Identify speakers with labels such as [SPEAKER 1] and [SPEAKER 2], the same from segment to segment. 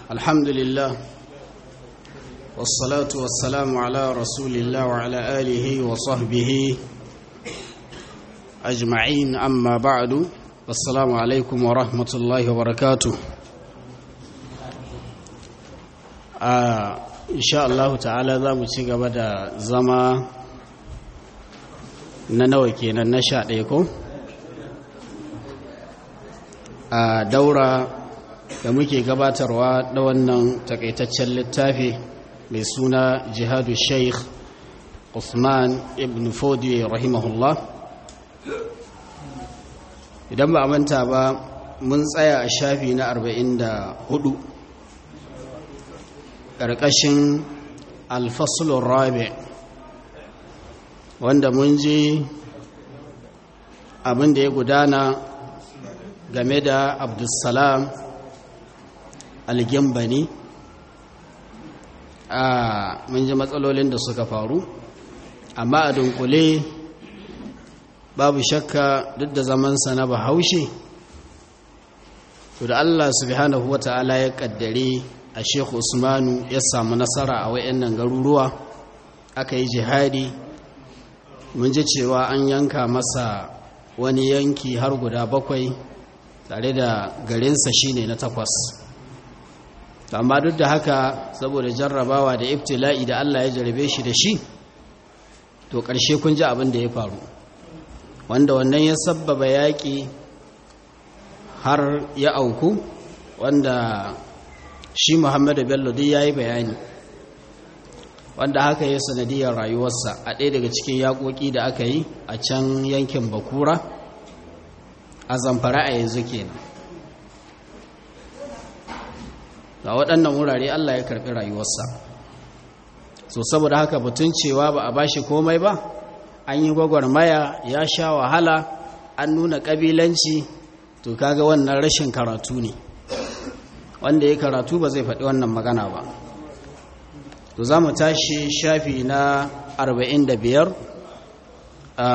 [SPEAKER 1] الحمد لله والصلاة والسلام على رسول الله وعلى آله وصحبه أجمعين أما بعد السلام عليكم ورحمة الله وبركاته آه إن شاء الله تعالى ذا متشيق بدا زما ننوكي ننشأ ليكم a daura da muke gabatarwa da wannan takaitaccen littafi mai suna jihadu sheikh usman ibn fodi rahimahullah idan ba a manta ba mun tsaya a shafi na 44 ƙarƙashin alfasulun rabi wanda mun ji abin da ya gudana game da abdulsalam algimbani a mun ji matsalolin da suka faru amma a dunkule babu shakka duk da zamansa na bahaushe to da allah subhanahu wa ta'ala ya kaddare a sheikh usmanu ya samu nasara a wayannan garuruwa aka yi jihadi mun ji cewa an yanka masa wani yanki har guda bakwai tare da garinsa shine na takwas amma duk da haka saboda jarrabawa da ibtila'i da Allah ya jarabe shi da shi to ƙarshe kun ji abin da ya faru wanda wannan ya sabbaba yaƙi har ya auku wanda shi muhammadu bello duk ya yi bayani wanda haka ya sanadiyar rayuwarsa a ɗaya daga cikin yaƙoƙi da aka yi a can yankin bakura a zamfara a yanzu kenan a waɗannan wurare Allah ya karɓi rayuwarsa so saboda haka batun cewa ba a bashi komai ba an yi gwagwarmaya ya sha wahala an nuna ƙabilanci to kaga wannan rashin karatu ne wanda ya karatu ba zai faɗi wannan magana ba to za mu tashi shafi na 45 a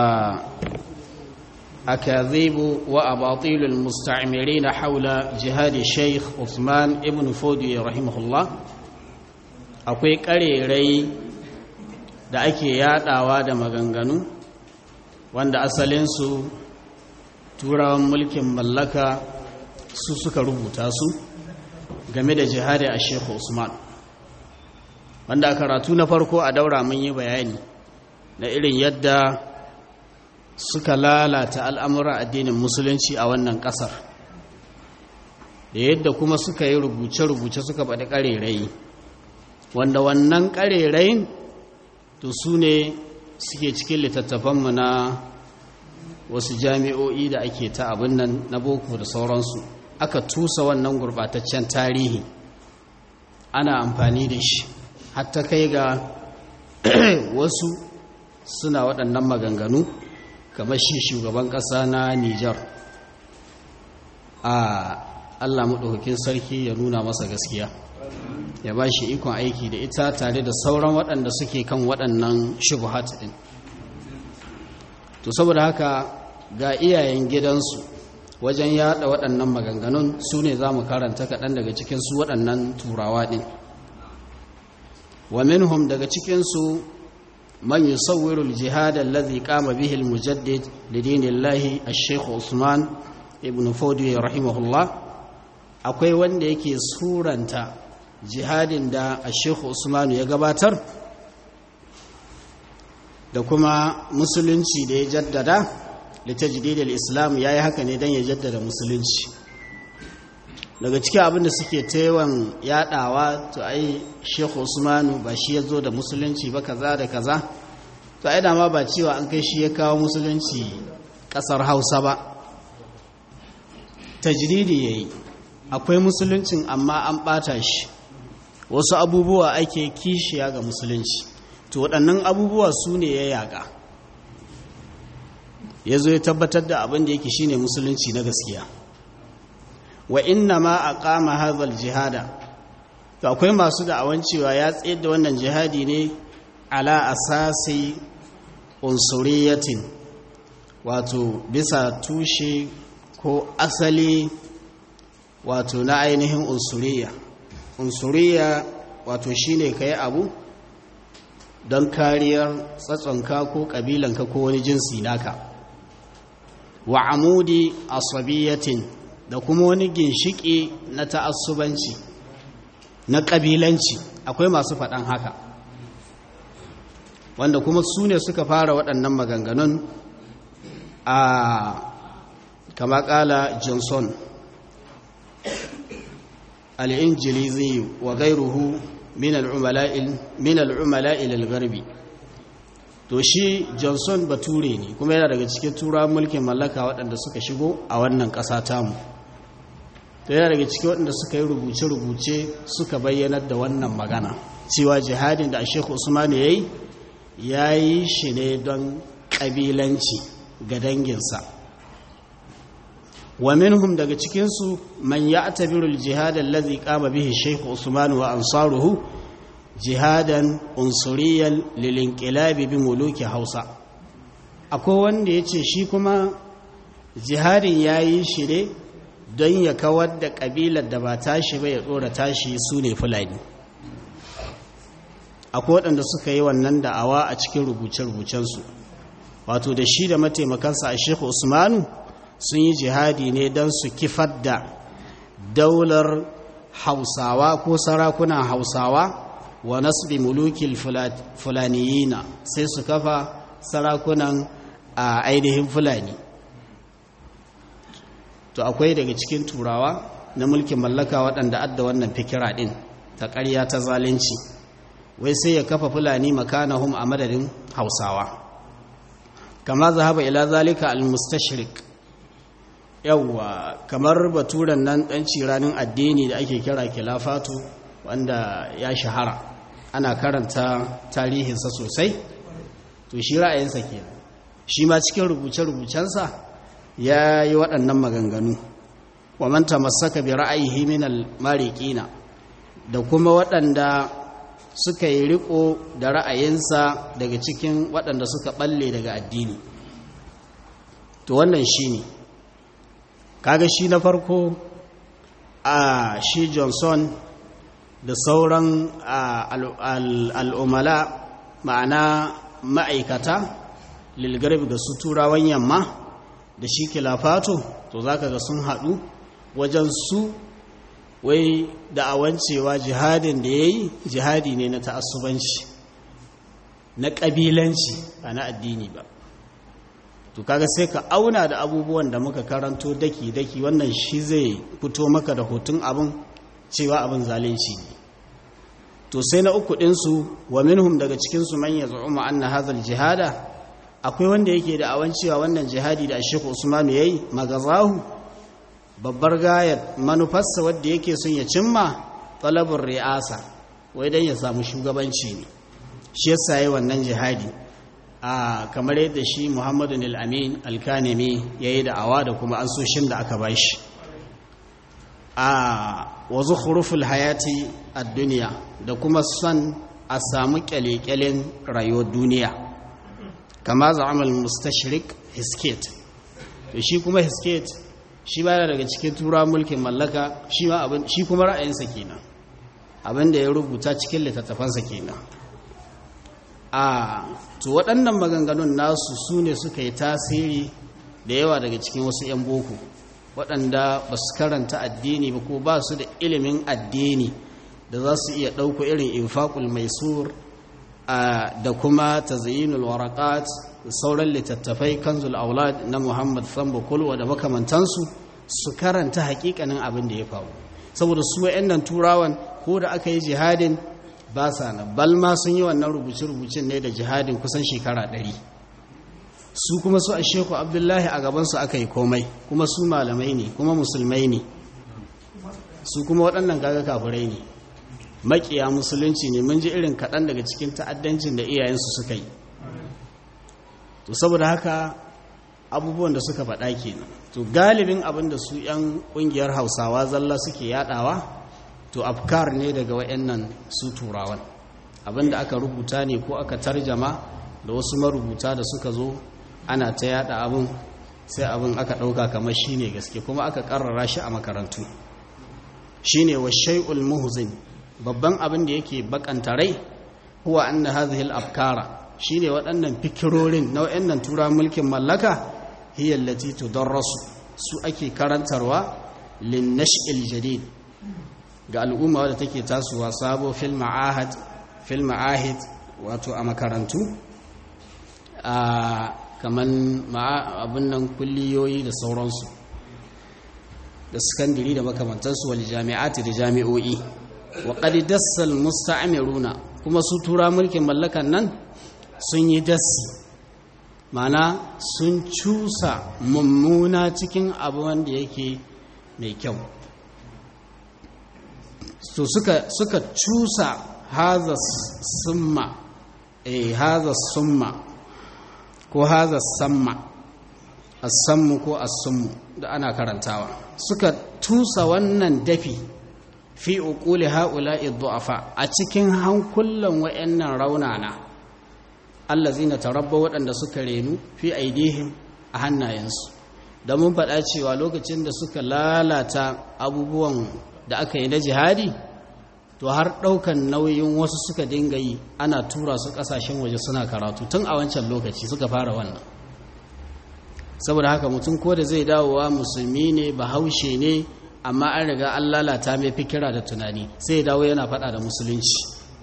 [SPEAKER 1] أكاذيب وأباطيل المستعمرين حول جهاد الشيخ عثمان ابن فودي رحمه الله akwai ƙarerai da ake yadawa da maganganu wanda asalinsu turawan mulkin mallaka su suka rubuta su game da jihadi a shekhu usman wanda a karatu na farko a daura mun yi bayani na irin yadda suka lalata al'amuran addinin musulunci a wannan ƙasar da yadda kuma suka yi rubuce-rubuce suka faɗi ƙarerai wanda wannan ƙarerayin to su ne suke cikin littattafanmu na wasu jami'o'i da ake ta abin nan na boko da sauransu aka tusa wannan gurɓataccen tarihi ana amfani da shi hatta kai ga wasu suna waɗannan maganganu kamar shi shugaban ƙasa na Nijar a Allah maɗaukakin sarki ya nuna masa gaskiya ya ba shi ikon aiki da ita tare da sauran waɗanda suke kan waɗannan shubuhat ɗin to saboda haka ga iyayen gidansu wajen yada waɗannan maganganun su ne za mu karanta kaɗan daga cikinsu waɗannan turawa ɗin wa minhum daga cikinsu من يصور الجهاد الذي قام به المجدد لدين الله الشيخ عثمان ابن فودي رحمه الله akwai wanda yake suranta jihadin da a sheikh usman ya gabatar da kuma musulunci da ya jaddada litajdidil islam yayi haka ne dan ya jaddada musulunci daga cikin abin da suke taiwan yadawa to ai sheikh usmanu ba shi ya zo da musulunci ba kaza da kaza to ai dama ba cewa an kai shi ya kawo musulunci kasar hausa ba tajridi yayi akwai musuluncin amma an bata shi wasu abubuwa ake kishiya ga musulunci to waɗannan abubuwa su ne ya yaƙa ya zo ya tabbatar da abin da yake shine musulunci na gaskiya wa inna ma a kama hazal jihada to akwai masu da'awan cewa ya tsayar da wannan jihadi ne ala asasi unsuriyatin wato bisa tushe ko asali wato na ainihin unsuriya unsuriya wato shine ka yi abu don kariyar tsatsonka ko ƙabilanka ko wani jinsi naka wa amudi asabiyatin da kuma wani ginshiki na ta'assubanci na ƙabilanci akwai masu faɗan haka wanda kuma su ne suka fara waɗannan maganganun a kama ƙala johnson al'injilizi wa gairuhu min al'umala'il al-garbi to shi johnson bature ne kuma yana daga cikin turawan mulkin mallaka waɗanda suka shigo a wannan ƙasa tamu to yana daga cikin waɗanda suka yi rubuce-rubuce suka bayyanar da wannan magana cewa jihadin da shekhu usman ya yi ya yi shi ne don ƙabilanci ga danginsa wa minhum daga cikinsu man ya tabiru jihad allazi qama bihi shaykh usman wa ansaruhu jihadan unsuriyan lil inqilab bi muluki hausa akwai wanda yace shi kuma jihadin yayi shi ne don ya kawar da kabilar da ba tashi ba ya dora tashi su ne fulani akwai waɗanda suka yi wannan da'awa a cikin rubuce-rubucensu wato da shi da mataimakansa a shekhu usmanu sun yi jihadi ne don su kifar da daular hausawa ko sarakunan hausawa wa nasbi mulukil fulaniyina sai su kafa sarakunan a ainihin fulani to akwai daga cikin turawa na mulkin mallaka waɗanda adda wannan fikira ɗin ta ƙarya ta zalunci wai sai ya kafa fulani makanahum a madadin hausawa kama zahaba ila zalika al-mustashrik yawwa kamar baturan nan dan ciranin addini da ake kira kilafatu wanda ya shahara ana karanta tarihinsa sosai to shi ra'ayinsa kenan shi ma cikin rubuce-rubucensa ya yi waɗannan maganganu wa man tamassaka bi ra'ayihi min al-mariqina da kuma waɗanda suka yi riko da ra'ayinsa daga cikin waɗanda suka balle daga addini to wannan shi ne kaga shi na farko a shi johnson da sauran al'umala ma'ana ma'aikata lilgarbi ga su turawan yamma da shi kilafato to za ka ga sun haɗu wajen su wai da'awan cewa jihadin da ya yi jihadi ne na ta'assubanci na ƙabilanci ba na addini ba to kaga sai ka auna da abubuwan da muka karanto daki-daki wannan shi zai fito maka da hoton abin cewa abin zalunci ne to sai na uku ɗinsu wa minhum daga cikinsu man ya zu'uma anna hazal jihada akwai wanda yake da awan cewa wannan jihadi da asheku usman ya yi magazahu babbar gayar manufarsa wadda yake son ya cimma talabin ri'asa wai don ya samu shugabanci ne shi yasa yi wannan jihadi a kamar yadda shi muhammadu al'amin alkanemi ya yi da'awa da kuma ansoshin da aka bashi a wazu huruful hayati a duniya da kuma son a samu kyale-kyalen rayuwar duniya kama za'amal mustashrik hisket to shi kuma hisket shi ba daga cikin tura mulkin mallaka shi kuma ra'ayinsa kenan abinda ya rubuta cikin littattafansa kenan a to waɗannan maganganun nasu su ne suka yi tasiri da yawa daga cikin wasu 'yan boko waɗanda ba su karanta addini ba ko ba su da ilimin addini da za su iya ɗauko irin infaqul maisur da kuma tazyinul waraqat da sauran littattafai kanzul aulad na Muhammad Sambo Kulwa da makamantansu su karanta hakikanin abin da ya faru saboda su wayannan turawan ko da aka yi jihadin ba sa na balma sun yi wannan rubuce-rubucen ne da jihadin kusan shekara ɗari su kuma su a sheku abdullahi a gabansu aka yi komai kuma su malamai ne kuma musulmai ne su kuma waɗannan kaga kafirai ne makiya musulunci ne mun ji irin kaɗan daga cikin ta'addancin da iyayensu suka yi to saboda haka abubuwan da suka faɗa kenan to galibin abin da su 'yan ƙungiyar hausawa zalla suke yaɗawa to afkar ne daga wayannan su turawan abin da aka rubuta ne ko aka tarjama da wasu marubuta da suka zo ana ta yada abin sai abin aka ɗauka kamar shi ne gaske kuma aka ƙarrara shi a makarantu shi ne wa shai'ul muhzin babban abin da yake bakanta rai huwa anna hadhihi al-afkara shine waɗannan fikirorin na waɗannan tura mulkin mallaka hiya allati tudarrasu su ake karantarwa lin nash'il jadid ga al'umma wadda take tasowa sabo fil ma'ahad fil ma'ahid wato a makarantu a kaman abin nan kulliyoyi da sauransu da sakandiri da makamantarsu wal jami'ati da jami'o'i wa qad dassal musta'miruna kuma su tura mulkin mallakan nan sun yi dassi mana sun cusa mummuna cikin abu wanda yake mai kyau so suka suka cusa haza summa eh haza summa ko haza samma as-sammu ko as-summu da ana karantawa suka tusa wannan dafi fi uquli haula'i du'afa a cikin hankulan wayannan raunana allazina tarabba waɗanda suka renu fi aidihim a hannayensu da mun faɗa cewa lokacin da suka lalata abubuwan da aka yi na jihadi to har ɗaukan nauyin wasu suka dinga yi ana tura su ƙasashen waje suna karatu tun a wancan lokaci suka fara wannan saboda haka mutum ko da zai dawowa musulmi ne bahaushe ne amma an riga an lalata mai fikira da tunani sai ya dawo yana faɗa da musulunci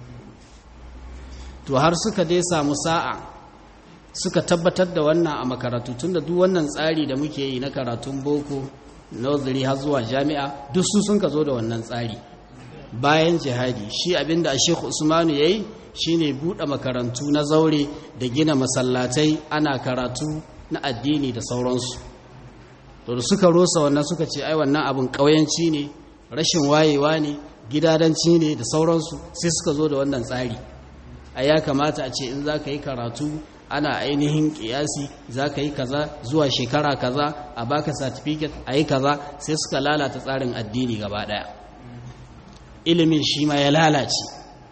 [SPEAKER 1] to har suka dai samu sa'a suka tabbatar da wannan a makarantu tun da duk wannan tsari da muke yi na karatun boko nazari har zuwa jami'a duk su sun ka zo da wannan tsari bayan jihadi shi abinda Sheikh Usmanu yayi shine bude makarantu na zaure da gina masallatai ana karatu na addini da sauransu to da suka rosa wannan suka ce ai wannan abin kauyanci ne rashin wayewa ne gidadanci ne da sauransu sai suka zo da wannan tsari a ya kamata a ce in za ka yi karatu ana ainihin kiyasi za ka yi kaza zuwa shekara kaza a baka certificate a yi kaza sai suka lalata tsarin addini gaba daya ilimin shi ma ya lalace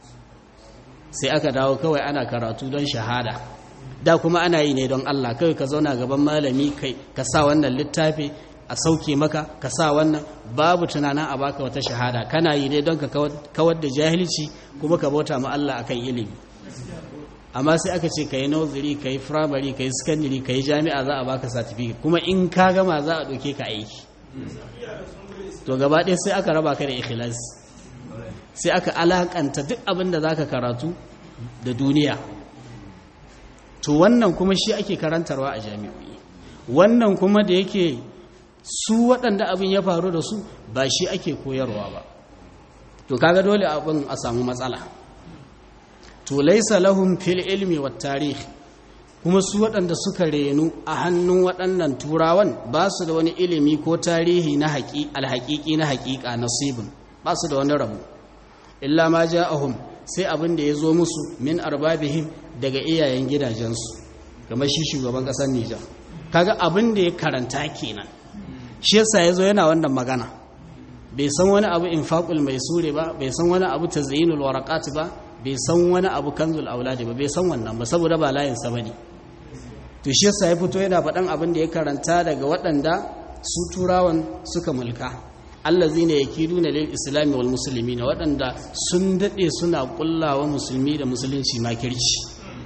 [SPEAKER 1] sai aka dawo kawai ana karatu don shahada da kuma ana yi ne don Allah kawai ka zauna gaban malami kai ka sa wannan littafi a sauke maka ka sa wannan babu tunanin a baka wata shahada kana yi ne don ka kawar da jahilci kuma ka bauta ma Allah akan ilimi amma sai aka ce ka yi nursery ka yi primary ka yi secondary ka yi jami'a za a baka certificate kuma in ka gama za a ɗauke ka aiki to gaba ɗaya sai aka raba ka da ikhlas sai aka alakanta duk abin da za ka karatu da duniya to wannan kuma shi ake karantarwa a jami'o'i wannan kuma da yake su waɗanda abin ya faru da su ba shi ake koyarwa ba to kaga dole abin a samu matsala to laisa lahum fil ilmi wat tarikh kuma su waɗanda suka renu a hannun waɗannan turawan ba su da wani ilimi ko tarihi na haƙi alhaƙiƙi na haƙiƙa nasibin ba su da wani rabu illa ma ja'ahum sai abin da ya zo musu min arbabihim daga iyayen gidajensu kamar shi shugaban ƙasar Nijar kaga abin da ya karanta kenan shi yasa yazo yana wannan magana bai san wani abu infaqul maisure ba bai san wani abu tazyinul waraqat ba bai san wani abu kanzul auladi ba bai san wannan ba saboda ba layinsa ba ne to shi yasa ya fito yana faɗan abin da ya karanta daga waɗanda su turawan suka mulka allazi ne yake nuna lil islami wal musulmi na waɗanda sun daɗe suna ƙullawa musulmi da musulunci makirci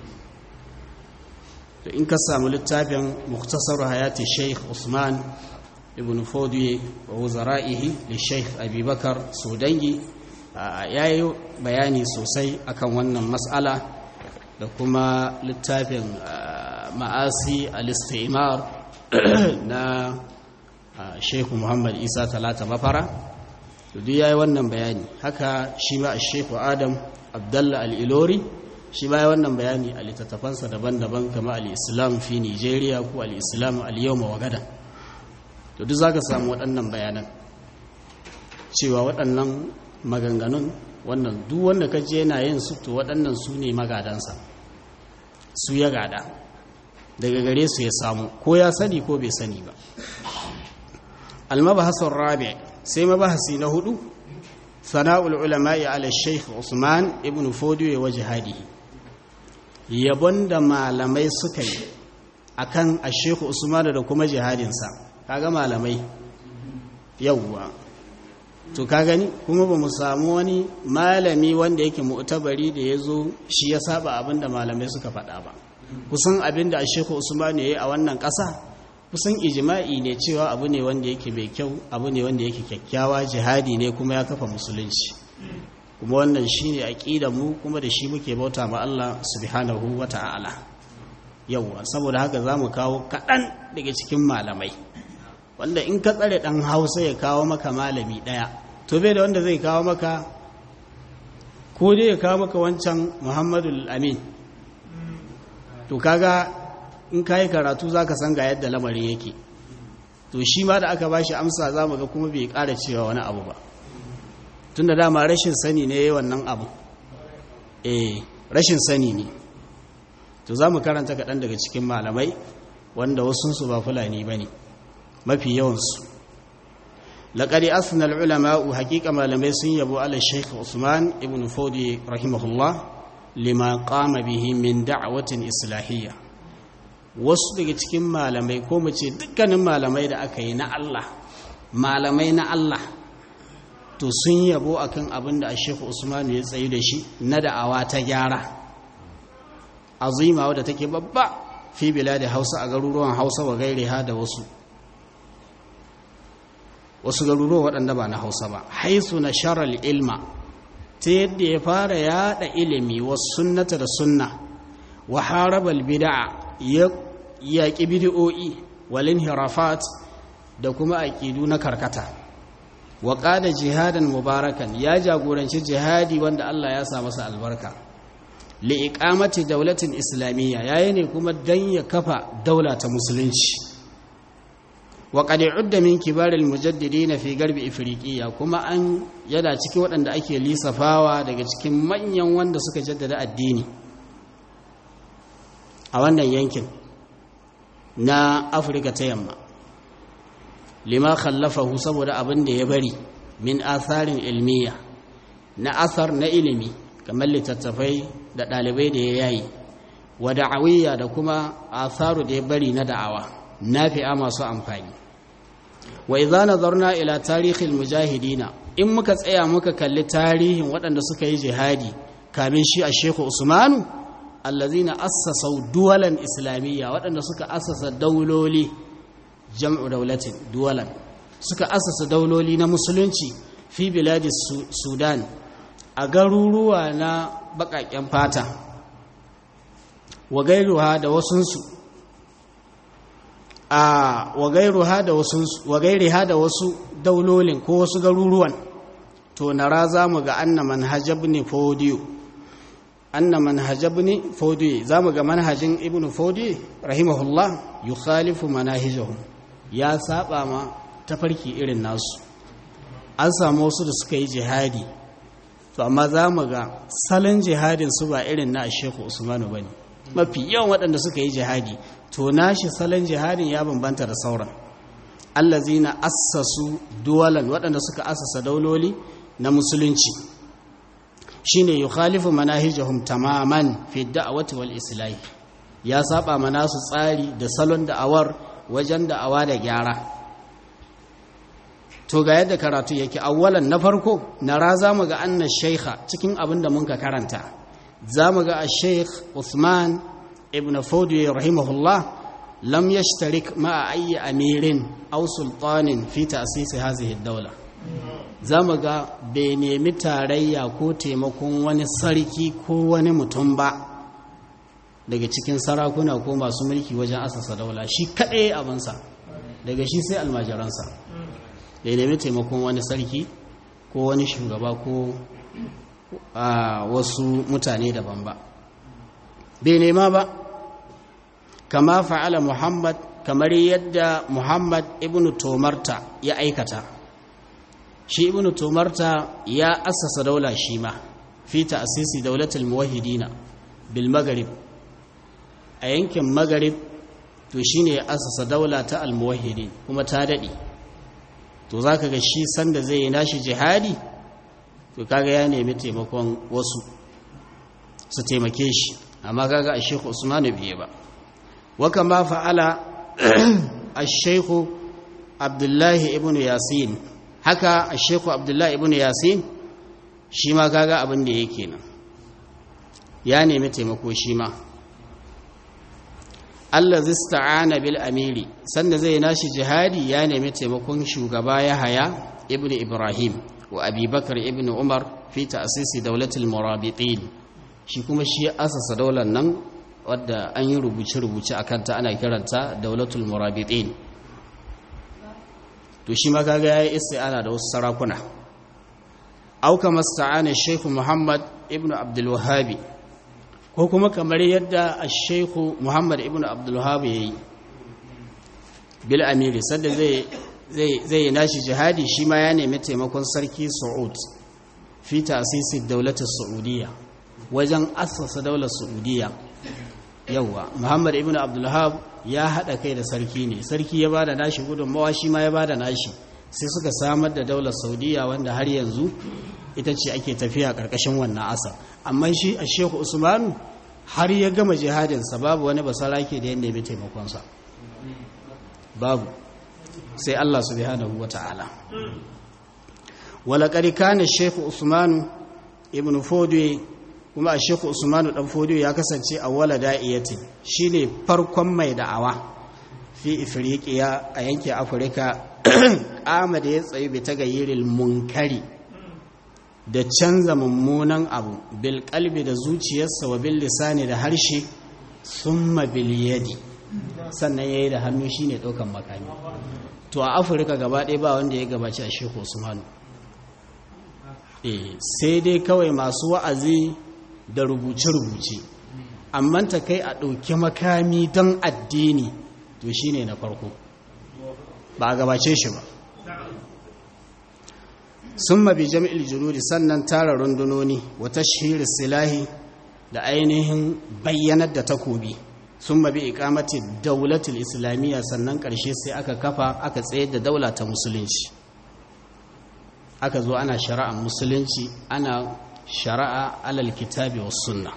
[SPEAKER 1] to in ka samu littafin muktasar hayati sheikh usman ibn fodiye wa wuzara'ihi li sheikh abubakar sudangi ya yi bayani sosai akan wannan matsala da kuma littafin ma'asi al-istimar na sheikhu muhammad isa talata mafara duk ya yi wannan bayani haka shi ma sheikhu adam abdallah al-ilori shi ma ya wannan bayani a littattafansa daban-daban kama al-islam fi nigeria ko al-islam al-yawma wa gada to duk za ka samu waɗannan bayanan cewa waɗannan maganganun wannan duk wanda ka je yana yin su to waɗannan su ne magadansa su ya gada daga gare su ya samu ko ya sani ko bai sani ba almabahasar rabi sai mabahasi na hudu sana'ul ulama'i ala sheikh usman ibn fodiyo wa jihadihi yabon da malamai suka yi akan a sheikh usman da kuma jihadinsa kaga malamai yawwa to ka gani kuma ba mu samu wani malami wanda yake mu'tabari da ya zo shi ya saba abin da malamai suka faɗa ba kusan abin da shehu usman ya yi a wannan ƙasa kusan ijima'i ne cewa abu ne wanda yake mai kyau abu ne wanda yake kyakkyawa jihadi ne kuma ya kafa musulunci kuma wannan shi ne aƙida mu kuma da shi muke bauta ma Allah subhanahu wa ta'ala yauwa saboda haka za mu kawo kaɗan daga cikin malamai wanda in ka tsare ɗan hausa ya kawo maka malami ɗaya to bai da wanda zai kawo maka ko dai ya kawo maka wancan muhammadu amin to kaga in ka yi karatu za ka san ga yadda lamarin yake to shi ma da aka ba shi amsa za mu ga kuma bai ƙara cewa wani abu ba tun da dama rashin sani ne wannan abu eh rashin sani ne to za mu karanta kaɗan daga cikin malamai wanda wasunsu ba fulani ba ne mafi yawansu laƙari asnal ulama'u haƙiƙa malamai sun yabo ala sheikh usman ibn fodi rahimahullah lima qama bihi min da'watin islahiyya wasu daga cikin malamai ko mu ce dukkanin malamai da aka yi na Allah malamai na Allah to sun yabo akan abin da sheikh usman ya tsayi da shi na da'awa ta gyara azima wadda take babba fi biladi hausa a garuruwan hausa wa gairiha da wasu wasu garuruwa waɗanda ba na hausa ba haisu na sharal ilma ta yadda ya fara yada ilimi wa sunnata da sunna wa harabal bid'a ya yaƙi bid'o'i walin hirafat da kuma aƙidu na karkata wa ƙada jihadan mubarakan ya jagoranci jihadi wanda Allah ya sa masa albarka li'iƙamati daulatin islamiyya yayi ne kuma dan ya kafa daula ta musulunci wa qad udda min kibaril mujaddidin fi garbi ifriqiya kuma an yada cikin waɗanda ake lisafawa daga cikin manyan wanda suka jaddada addini a wannan yankin na afirka ta yamma lima khallafahu saboda abin da ya bari min atharin ilmiya na athar na ilimi kamar littattafai da ɗalibai da ya yayi wa da'awiyya da kuma atharu da ya bari na da'awa nafi'a masu amfani wa idza nazarna ila tarihil mujahidina in muka tsaya muka kalli tarihin waɗanda suka yi jihadi kamin shi a Sheikhu Usmanu allazina assasau duwalan islamiyya waɗanda suka assasa dauloli jam'u daulatin duwalan suka assasa dauloli na musulunci fi biladi sudan a garuruwa na baƙaƙen fata wa gairuha da wasunsu a wa gairuha da wasunsu wa gairiha da wasu daulolin ko wasu garuruwan to nara za mu ga anna manhajab ne fodiyo anna manhajab ne fodiyo za mu ga manhajin ibn fodiyo rahimahullah yukhalifu manahijahum ya saba ma tafarki irin nasu an samu wasu da suka yi jihadi to amma za mu ga salon jihadin su ba irin na sheku usmanu ba ne mafi yawan waɗanda suka yi jihadi to nashi salon jihadin ya bambanta da sauran allazi na assasu duwalan waɗanda suka assasa dauloli na musulunci shine yukhalifu manahijahum tamaman fi da'wati wal islahi ya saba mana su tsari da salon da'awar wajen da'awa da gyara to ga yadda karatu yake awwalan na farko nara zamu ga anna shaykha cikin abin da muka karanta zamu ga ash-shaykh Uthman ibn Fawdi rahimahullah lam yashtarik ma'a ayyi amirin aw sultanin fi ta'sis hadhihi ad-dawla zamu ga bai nemi tarayya ko taimakon wani sarki ko wani mutum ba daga cikin sarakuna ko masu mulki wajen asasa daula shi kaɗai abinsa daga shi sai almajiransa da ya nemi taimakon wani sarki ko wani shugaba ko a wasu mutane daban ba bai nema ba kama fa'ala muhammad kamar yadda muhammad ibn tomarta ya aikata shi ibn tomarta ya asasa daula shi ma fi ta'asisi daulatul muwahhidina bil maghrib a yankin magarib to shi ne ya asasa daula ta almuwahidi kuma ta daɗe to za ka ga shi sanda zai yi nashi jihadi to kaga ya nemi taimakon wasu su taimake shi amma kaga a shekhu usmanu biye ba waka ma fa'ala a shekhu abdullahi ibn yasin haka a sheku abdullahi ibn yasin shi ma kaga abin da yake nan ya nemi taimako shi ma Allah zista'ana bil amiri sanda zai nashi jihadi ya nemi taimakon shugaba ya haya ibn ibrahim wa abubakar ibn umar fi ta'asisi daulatul murabitin shi kuma shi asasa daular nan wadda an yi rubuce-rubuce a kanta ana kiranta daulatul murabitin to shi ma kaga yayi isti'ana da wasu sarakuna auka masta'ana sheikh muhammad ibn abdul wahhabi ko kuma kamar yadda sheikh muhammad ibn abdul wahhab yayi bil amiri sanda zai zai zai nashi jihadi shi ma ya nemi taimakon sarki saud fi ta'sisi daulatul saudiyya wajen assasa daular saudiyya yauwa muhammad ibn abdulhab ya haɗa kai da sarki ne sarki ya bada nashi gudunmawa shi ma ya bada nashi sai suka samar da daular saudiya wanda har yanzu ita ce ake tafiya ƙarƙashin wannan asa amma shi a shehu usmanu har ya gama jihadinsa babu wani basarake da ya nemi taimakonsa babu sai allah subhanahu wa ta'ala walaƙari kana shehu usmanu ibn fodwe kuma a sheku usmanu dan fodiyo ya kasance a wala da'iyatin shine farkon mai da'awa fi ifriqiya a yankin afirka kama da ya tsayi bi ta gayyiril munkari da canza mummunan abu bil kalbi da zuciyarsa wa bil lisani da harshe summa bil yadi sannan yayi da hannu shine daukan makami to a afirka gaba ɗaya ba wanda ya gabaci a sheku usmanu eh sai dai kawai masu wa'azi da rubuce-rubuce amma ta kai a ɗauki makami don addini to shi ne na farko ba a gabace shi ba sun mabi jami'il junudi sannan tara rundunoni wata shiri silahi da ainihin bayyanar da takobi sun mabi ikamati daulatul islamiyya sannan ƙarshe sai aka kafa aka tsayar da daula ta musulunci aka zo ana shari'ar musulunci ana shari'a alal kitabi was sunna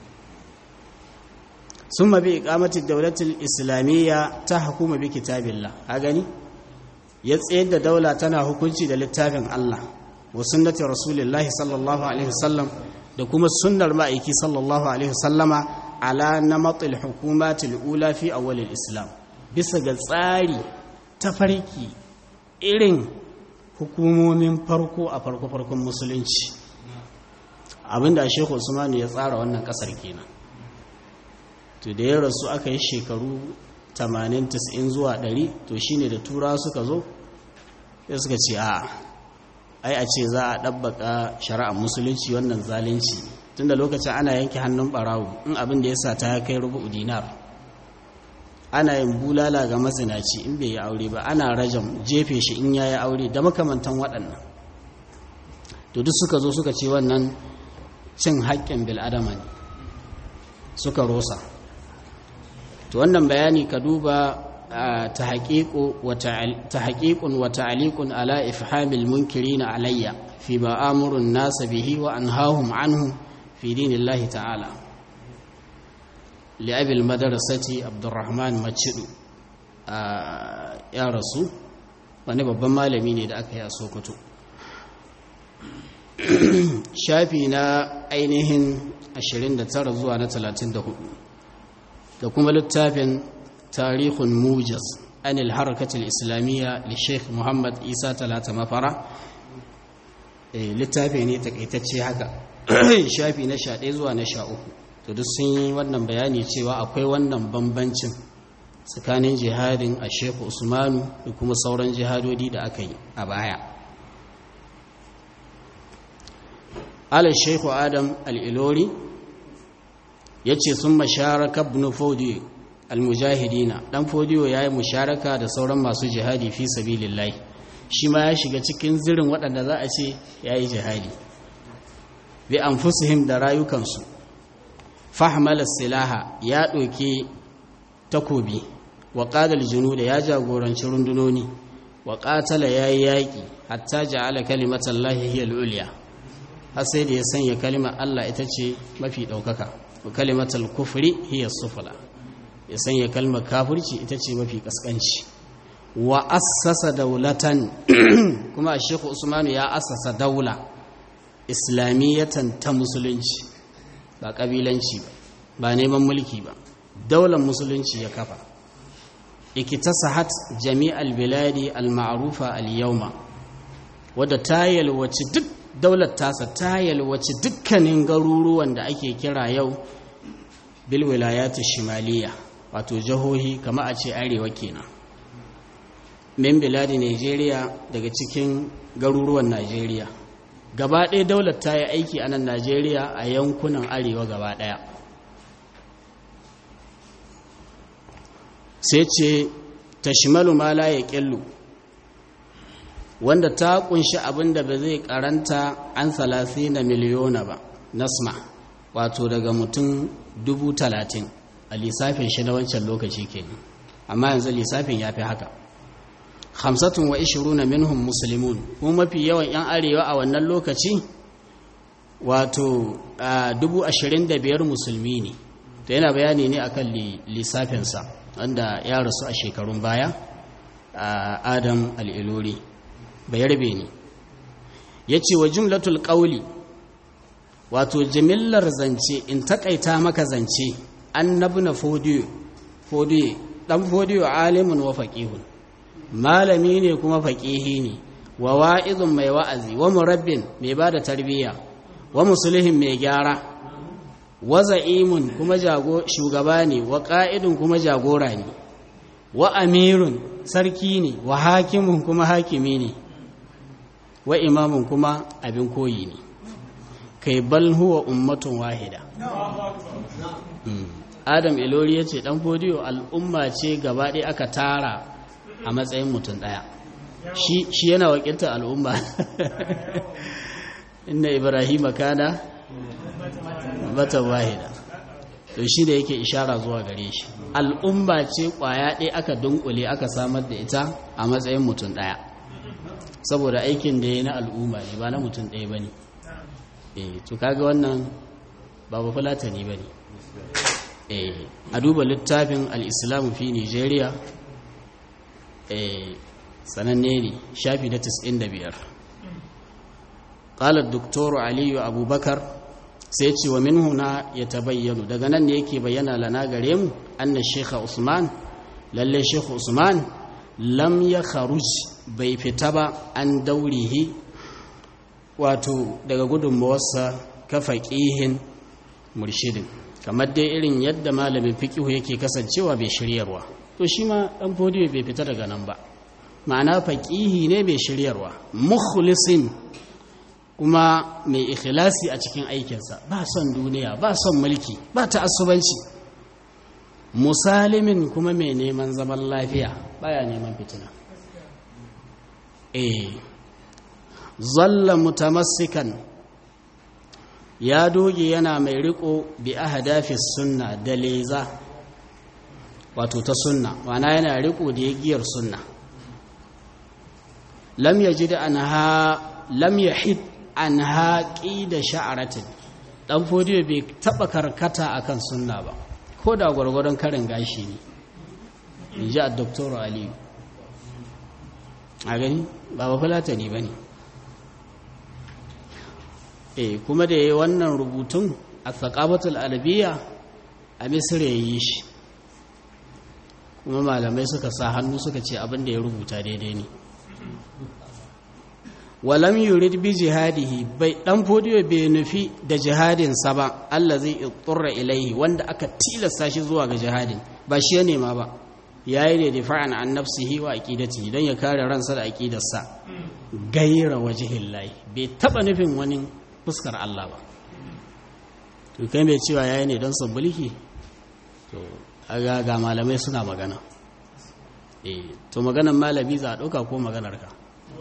[SPEAKER 1] summa bi iqamati dawlatil islamiyya ta hukuma bi kitabillah a gani ya tsayar da daula tana hukunci da littafin Allah wa sunnati rasulillahi sallallahu alaihi wasallam da kuma sunnar ma'aiki sallallahu alaihi wasallama ala namatil hukumatil ula fi awwalil islam bisa ga tsari tafarki irin hukumomin farko a farko farkon musulunci abinda shekhu usmanu ya tsara wannan kasar kenan to da ya rasu aka yi shekaru 80-90 zuwa 100 to shine da tura suka zo sai suka ce a ai a ce za a ɗabbaka shari'ar musulunci wannan zalunci tunda lokacin ana yanke hannun ɓarawo in abin da ya sa ta kai rubu dinar ana yin bulala ga mazinaci in bai yi aure ba ana rajam jefe shi in ya yi aure da makamantan waɗannan to duk suka zo suka ce wannan cin haƙƙin bil'adama ne suka rosa to wannan bayani ka duba ta haƙiƙun wa ta'aliƙun ala ifhamil munkiri na alayya fi ma'amurun nasa bihi wa an hahun anhu fi dinillahi ta'ala li'abil madarasati abdurrahman macidu ya rasu wani babban malami ne da aka yi a sokoto shafi na ainihin 29 zuwa na 34 da kuma littafin tarihun mujas anil harakatul islamiyya li sheikh muhammad isa talata mafara littafi ne takaitacce haka shafi na 11 zuwa na 13 to duk sun yi wannan bayani cewa akwai wannan bambancin tsakanin jihadin a sheikh usmanu da kuma sauran jihadodi da aka yi a baya ala sheikh adam al-ilori ya ce sun masharaka ibn fodiyo al-mujahidina dan fodiyo ya yi musharaka da sauran masu jihadi fi sabilillahi shi ma ya shiga cikin zirin waɗanda za a ce ya yi jihadi bi anfusihim da rayukansu fahimala silaha ya ɗauki takobi wa ƙadar da ya jagoranci rundunoni wa ƙatala ya yi yaƙi hatta ja'ala kalimatan lahi hiya al'uliya har sai da ya sanya kalimar Allah ita ce mafi ɗaukaka wa kalimatal kufri hiya sufla ya sanya kalmar kafirci ita ce mafi kaskanci wa assasa daulatan kuma Sheikh Usmanu ya assasa daula islamiyatan ta musulunci ba kabilanci ba ba neman mulki ba daular musulunci ya kafa ikitasahat jami'al biladi al-ma'rufa al-yawma wadda ta yalwaci duk daular tasa ta yalwaci dukkanin garuruwan da ake kira yau bil wilayati shimaliya wato jihohi kama a ce arewa kenan min biladi Najeriya daga cikin garuruwan Najeriya gaba ɗaya daular ta yi aiki a nan Najeriya a yankunan arewa gaba ɗaya sai ce tashmalu ma la ya ƙillu wanda ta kunshi abin da ba zai karanta an salasi na miliyona ba nasma wato daga mutum dubu talatin a lissafin shi na wancan lokaci kenan amma yanzu lissafin ya fi haka hamsatun wa ishiruna minhum musulmun kuma mafi yawan 'yan arewa a wannan lokaci wato dubu ashirin da biyar musulmi ne ta yana bayani ne akan lissafinsa wanda ya rasu a shekarun baya a adam al'ilori bayarbe ne ya ce wa jumlatul ƙauli wato jimillar zance in takaita maka zance annabi na fodiyo fodiyo ɗan fodiyo alimun wa faƙihun malami ne kuma faƙihi ne wa wa'izun mai wa'azi wa murabbin mai ba da tarbiyya wa musulihin mai gyara wa za'imun kuma shugaba ne wa ƙa'idun kuma jagora ne wa amirun sarki ne wa hakimun kuma hakimi ne wa imamun kuma abin koyi ne kai bal huwa ummatun wahida adam ilori ya ce ɗan fodiyo al'umma ce gaba ɗaya aka tara a matsayin mutum ɗaya shi yana wakiltar al'umma inda ibrahim kana mata wahida to shi da yake ishara zuwa gare shi al'umma ce kwaya ɗaya aka dunkule aka samar da ita a matsayin mutum ɗaya saboda aikin da ya na al'umma ne ba na mutum ɗaya ba ne to kaga wannan ba ba fulatani ba ne a duba littafin al'islamu fi nigeria sananne ne shafi na 95 ƙalar doktoru aliyu abubakar sai ce wa min huna ya tabayyanu daga nan ne yake bayyana lana gare mu anna shekha usman lalle shekha usman lam ya kharuj bai fita ba an daurihi wato daga gudunmawarsa ka faƙihin murshidin kamar dai irin yadda malamin fiƙihu yake kasancewa bai shiryarwa to shi ma ɗan fodiyo bai fita daga nan ba ma'ana faƙihi ne bai shiryarwa mukhlisin kuma mai ikhlasi a cikin aikinsa ba son duniya ba son mulki ba ta asubanci musalimin kuma mai neman zaman lafiya baya neman fitina eh zalla mutamassikan ya doge yana mai riko bi ahdafi sunna da leza wato ta sunna wana yana riko da yagiyar sunna lam yajid anha lam yahid an haƙi da sha'aratin ɗan fodiyo bai taɓa karkata akan sunna ba ko da gwargwaron karin gashi ne in ji a doktor aliyu a gani ba ba fulatani ba ne e kuma da ya yi wannan rubutun a tsakabatul albiya a misir ya yi shi kuma malamai suka sa hannu suka ce abin da ya rubuta daidai ne walam yurid bi jihadihi bai dan fodiyo bai nufi da jihadin sa ba Allah zai itturra ilaihi wanda aka tilasta shi zuwa ga jihadin ba shi ya nema ba yayi ne difa'an an nafsihi wa aqidatihi dan ya kare ransa da aqidarsa gaira wajhillahi bai taba nufin wani fuskar Allah ba to kai mai cewa yayi ne don sabbuliki to aga ga malamai suna magana eh to maganar malami za a dauka ko maganar ka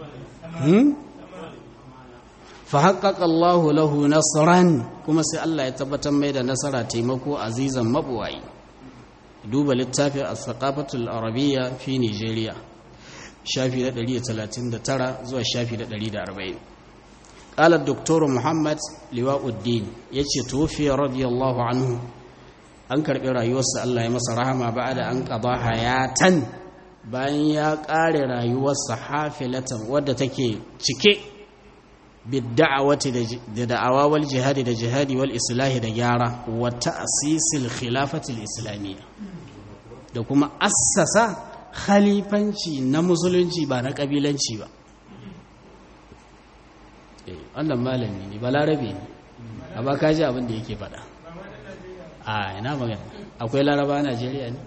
[SPEAKER 1] fahaƙaƙa Allah lahu nasran kuma sai Allah ya tabbatar mai da nasara taimako azizan mabuwayi duba littafin as-saqafatul arabiyya fi Nigeria shafi na 139 zuwa shafi na 140 qala ad-doktor Muhammad Liwauddin yace tufiya radiyallahu anhu an karbi rayuwarsa Allah ya masa rahama ba'da an qada hayatan bayan ya ƙare rayuwarsa hafilatan wadda take cike bidda'awati da da'awa wal jihadi da jihadi wal islahi da gyara wa ta'sisil khilafatil islamiyya da kuma assasa khalifanci na musulunci ba na kabilanci ba eh wannan malami ne balarabe ne amma ka ji abin da yake faɗa a ina magana akwai laraba a Najeriya ne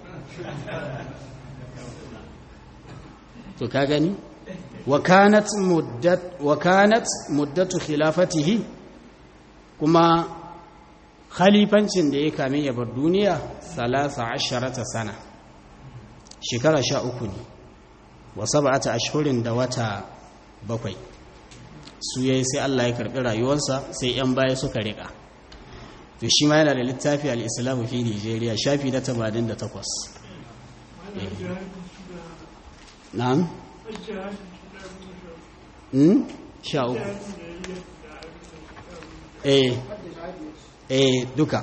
[SPEAKER 1] to ka gani وكانت مدة وكانت مدة خلافته كما khalifancin da ya kame ya bar duniya salasa asharata sana shekara sha uku ne wa sab'ata ashhurin da wata bakwai su yayi sai Allah ya karbi rayuwarsa sai yan baya suka rika to shi ma yana da littafi al-Islam fi Nigeria shafi na 88 na'am sha uku eh eh duka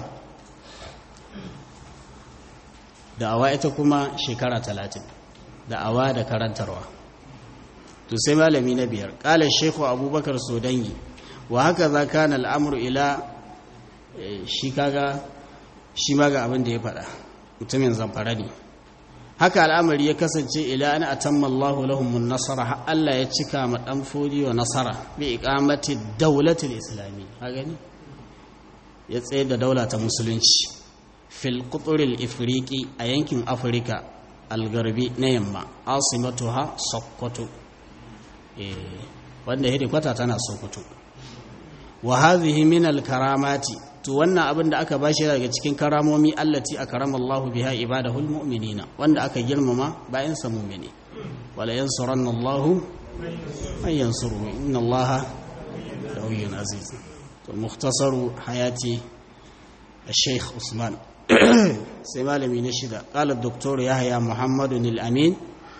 [SPEAKER 1] da'awa ita kuma shekara talatin da'awa da karantarwa to sai malami na biyar ƙala shekhu abubakar sodangi wa haka za ka na al'amuru ila shi kaga shi ma ga abin da ya faɗa mutumin zamfara ne haka al'amari ya kasance ila an atamma Allahu lahumun nasara har Allah ya cika ma dan fodi wa nasara bi iqamati dawlatil islami ha gani ya tsaye da daula ta musulunci fil quturil ifriqi a yankin afirka algarbi na yamma asimatuha sokoto eh wanda kwata tana sokoto wa hadhihi min al karamati to wannan abin da aka bashi daga cikin karamomi allati akrama Allahu biha ibadahul mu'minina wanda aka girmama bayan sa mu'mini wala yansuranna Allahu man yansuru inna Allaha qawiyyun aziz to mukhtasaru hayati الشيخ عثمان sai malami na shida qala doktor yahya muhammadun al-amin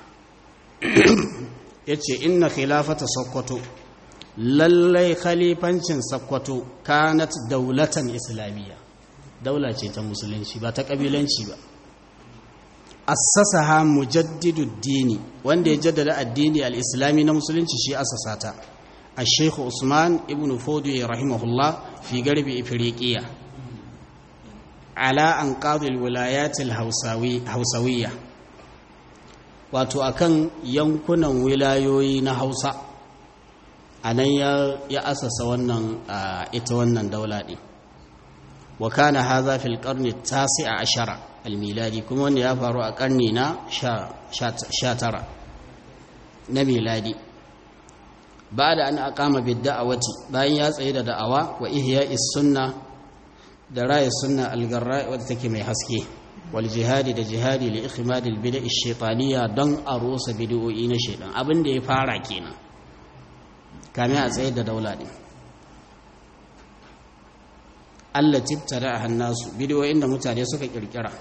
[SPEAKER 1] yace inna khilafata sokoto lallai khalifancin sakkwato kanat daulatan islamiyya daula ce ta musulunci ba ta kabilanci ba assasaha mujaddidu dini wanda ya jaddada addini al-islami na musulunci shi assasata الشيخ عثمان ابن فودي رحمه الله في غرب إفريقيا على أنقاض الولايات الهوسوية هوسوية wato akan yankunan wilayoyi na hausa a nan ya asasa wannan ita wannan daula ɗin wa kana haza fil qarni tasi a ashara almiladi kuma wanda ya faru a ƙarni na sha tara na miladi ba da an aqama bid da'awati bayan ya tsaye da da'awa wa ihya sunna da raya sunna algarra wadda take mai haske wal jihadi da jihadi li ikhmad al bid'a ash-shaytaniyya don a rusa bid'o'i na shaytan abin da ya fara kenan kame a tsaye da daula din Allah tibtara hannasu bid'o'in da mutane suka kirkira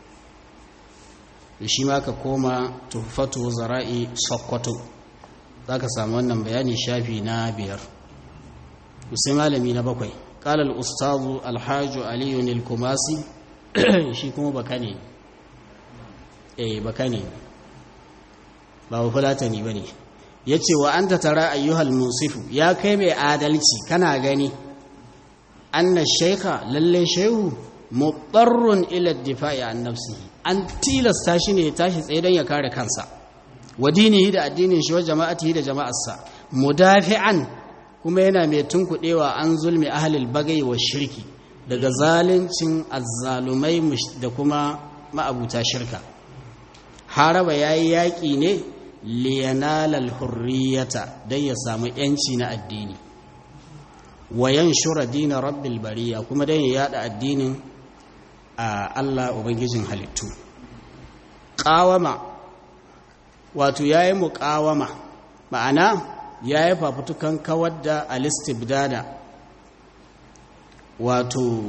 [SPEAKER 1] shi ma ka koma tuhfatu zara'i sokoto za ka samu wannan bayani shafi na biyar sai malami na bakwai ƙalar ustazu alhaju aliyu nilkumasi shi kuma baka ne eh baka ne ba wa fulatani ba ne ya ce wa an ta tara ayyuhal musifu ya kai mai adalci kana gani anna shaika lalle shehu muɓarrun ila difa'i an nafsihi an tilasta shi ne ya tashi tsaye don ya kare kansa wa dinihi da addinin shi wa jama'atihi da jama'arsa mudafi'an kuma yana mai tunkuɗewa an zulmi ahlil bagai wa shirki daga zaluncin azzalumai da kuma ma'abuta shirka haraba yayi yaƙi ne liyanalal hurriyata don ya samu yanci na addini wa yanshura dina rabbil bariya kuma don ya yada addinin a Allah ubangijin halittu ƙawama wato ya yi muƙawama ma'ana ya yi fafutukan kawar da alistibdada wato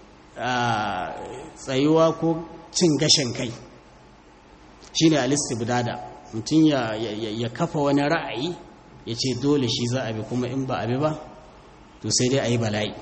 [SPEAKER 1] tsayuwa ko cin gashin kai shi ne alistibdada mutum ya kafa wani ra'ayi ya ce dole shi za a bi kuma in ba a bi ba to sai dai a yi bala'i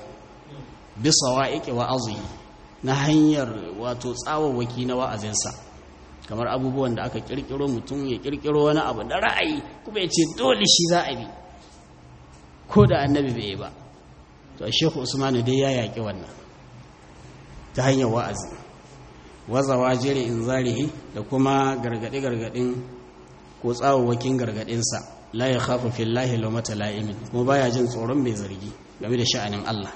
[SPEAKER 1] bisa wa'iƙe wa'azi na hanyar wato tsawawaki na wa'azinsa kamar abubuwan da aka kirkiro mutum ya kirkiro wani abu da ra'ayi kuma ya ce dole shi za a bi ko da annabi bai ba to a shehu usmanu dai ya yaƙi wannan ta hanyar wa'azi wazawa jere in zarihi da kuma gargaɗe-gargaɗin ko tsawon gargaɗinsa la ya khafu fillahi laumata la'imin kuma baya jin tsoron mai zargi game da sha'anin Allah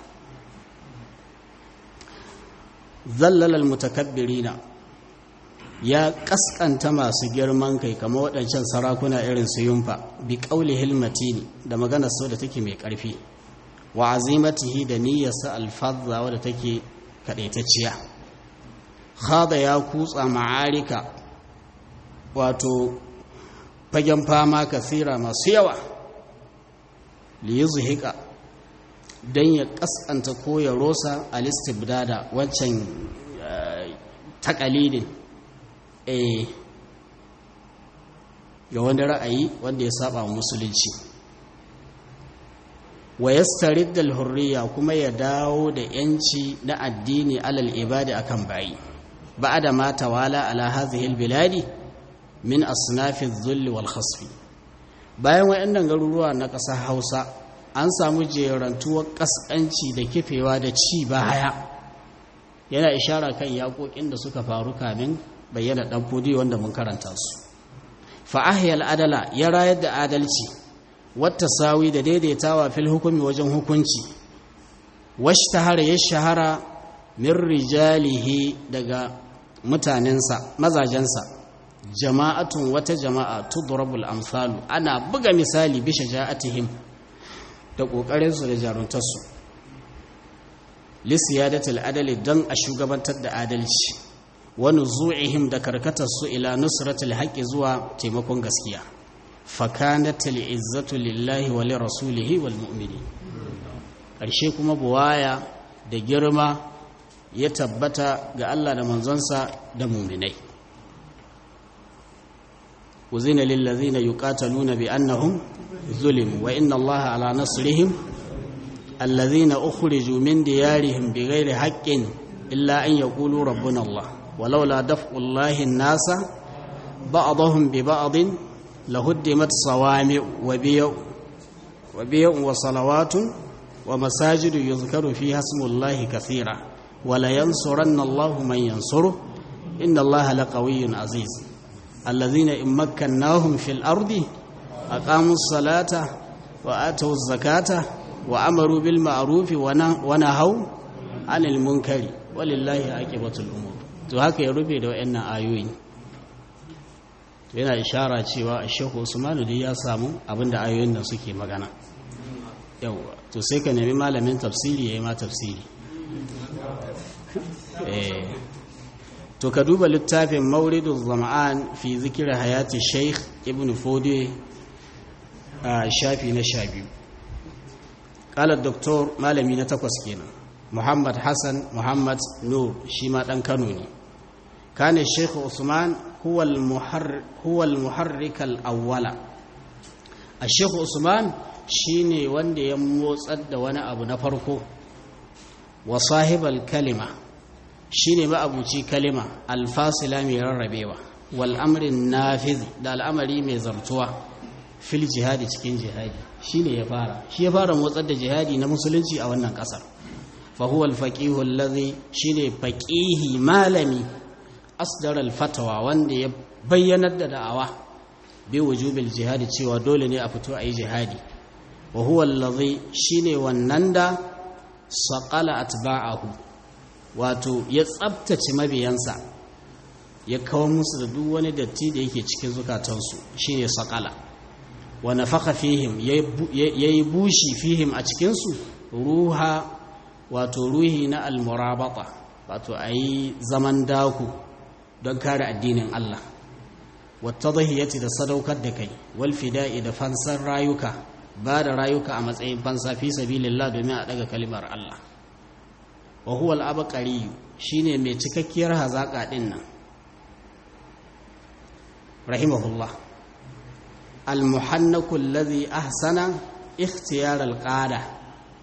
[SPEAKER 1] zallalal mutakabbirina ya kaskanta masu girman kai kama waɗancan sarakuna irin su yumfa bi ƙauli hilmatini da maganar sau da take mai ƙarfi wa azimatihi da niyyarsa alfazza wadda take kaɗaitacciya khada ya kutsa ma'arika wato fagen fama kasira masu yawa liyuzhika don ya kaskanta ko ya rosa alistibdada waccan takalidin eh ga wani ra'ayi wanda ya saba musulunci wa yastarid hurriya kuma ya dawo da yanci na addini alal ibadi akan bayi ba'da ma tawala ala hadhihi albiladi min asnafi adh-dhull wal khasfi bayan wayannan garuruwa na ƙasar Hausa an samu jerantuwar kaskanci da kifewa da ci baya yana ishara kan yaƙoƙin da suka faru kamin bayyana ɗan fodi wanda mun karanta su fa'ahiyar adala ya rayar da adalci wata sawi da daidaitawa fil hukumi wajen hukunci washi tahara ya shahara min rijalihi daga mutanensa mazajensa jama'atun wata jama'a tudrabul amsalu ana buga misali bisha ja'atihim da ƙoƙarinsu da jaruntarsu lissiyadatul adali don a shugabantar da adalci wani zu'ihim da karkatarsu ila nusratul haƙƙi zuwa taimakon gaskiya fakanatul izzatu lillahi wa li rasulihi wal mu'mini ƙarshe kuma buwaya da girma ya tabbata ga Allah da manzonsa da mu'minai uzina lil ladzina yuqataluna bi annahum zulimu wa inna Allaha ala nasrihim الذين أخرجوا من ديارهم بغير حق إلا أن يقولوا ربنا الله ولولا دفع الله الناس بعضهم ببعض لهدمت صوامع وبيع وبيع وصلوات ومساجد يذكر فيها اسم الله كثيرا ولينصرن الله من ينصره إن الله لقوي عزيز الذين إن مكناهم في الأرض أقاموا الصلاة وآتوا الزكاة وأمروا بالمعروف ونهوا عن المنكر ولله عاقبة الأمور to haka ya rufe da wayannan ayoyi yana ishara cewa Sheikh Usman da ya samu abinda ayoyin nan suke magana yawa to sai ka nemi malamin tafsiri yayi ma tafsiri eh to ka duba littafin Mawriduz Zama'an fi zikri hayati Sheikh Ibn Fodi a shafi na 12 قال الدكتور malami na takwas kenan Muhammad Hassan Muhammad Nur shi ma dan Kano ne kana Sheikh Usman huwa al-muharrik huwa al-muharrik al-awwala Sheikh Usman shine wanda ya motsar da wani abu na farko wa sahibal kalima shine ma'abuci kalima al-fasila mai rarrabewa wal amrin nafiz da al'amari mai zartuwa fil jihadi cikin jihadi shine ya fara shi ya fara motsar da jihadi na musulunci a wannan kasar fa huwa al-faqih alladhi shine faqihi malami asdar al-fatwa wanda ya bayyanar da da'awa bi wujubil jihadi cewa dole ne a fito a yi jihadi wa huwa alladhi shine wannan da saqala atba'ahu wato ya tsabtace mabiyansa ya kawo musu da duk wani datti da yake cikin zukatansu shine saqala wa nafaka fihim yayi bushi fihim a cikinsu ruha wato ruhi na almurabata wato ayi zaman daku don kare addinin Allah wata zahiyati da sadaukar da kai wal fida'i da fansar rayuka ba da rayuka a matsayin fansa fi sabilillah domin a daga kalimar Allah wa huwa al-abqari shine mai cikakkiyar hazaka din nan rahimahullah almuhannaku allazi ahsana ikhtiyar alqada